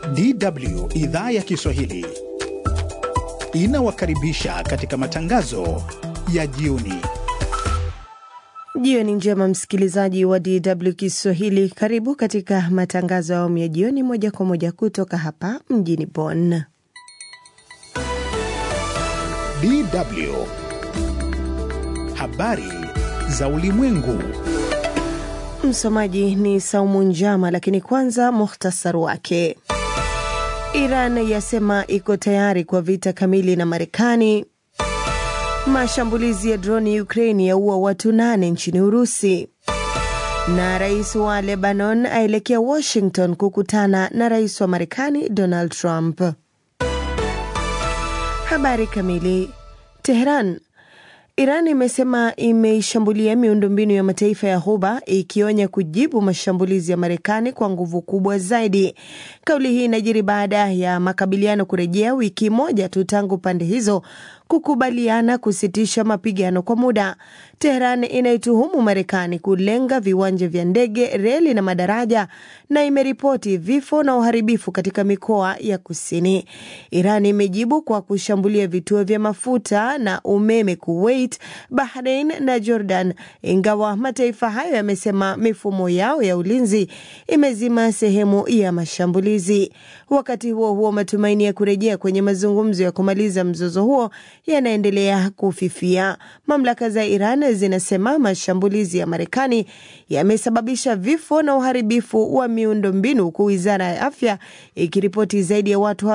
DW idhaa ya Kiswahili inawakaribisha katika matangazo ya jioni. Jioni njema, msikilizaji wa DW Kiswahili, karibu katika matangazo ya awamu ya jioni, moja kwa moja kutoka hapa mjini Bonn. DW habari za ulimwengu. Msomaji ni Saumu Njama, lakini kwanza muhtasari wake. Iran yasema iko tayari kwa vita kamili na Marekani. Mashambulizi ya droni Ukraini yaua watu nane nchini Urusi, na rais wa Lebanon aelekea Washington kukutana na rais wa Marekani Donald Trump. Habari kamili. Teheran. Iran imesema imeishambulia miundombinu ya mataifa ya Ghuba ikionya kujibu mashambulizi ya Marekani kwa nguvu kubwa zaidi. Kauli hii inajiri baada ya makabiliano kurejea wiki moja tu tangu pande hizo kukubaliana kusitisha mapigano kwa muda. Teheran inaituhumu Marekani kulenga viwanja vya ndege, reli na madaraja na imeripoti vifo na uharibifu katika mikoa ya kusini. Iran imejibu kwa kushambulia vituo vya mafuta na umeme Kuwait, Bahrain na Jordan, ingawa mataifa hayo yamesema mifumo yao ya ulinzi imezima sehemu ya mashambulizi. Wakati huo huo, matumaini ya kurejea kwenye mazungumzo ya kumaliza mzozo huo yanaendelea kufifia. Mamlaka za Iran zinasema mashambulizi ya Marekani yamesababisha vifo na uharibifu wa miundombinu, huku wizara ya afya ikiripoti zaidi ya watu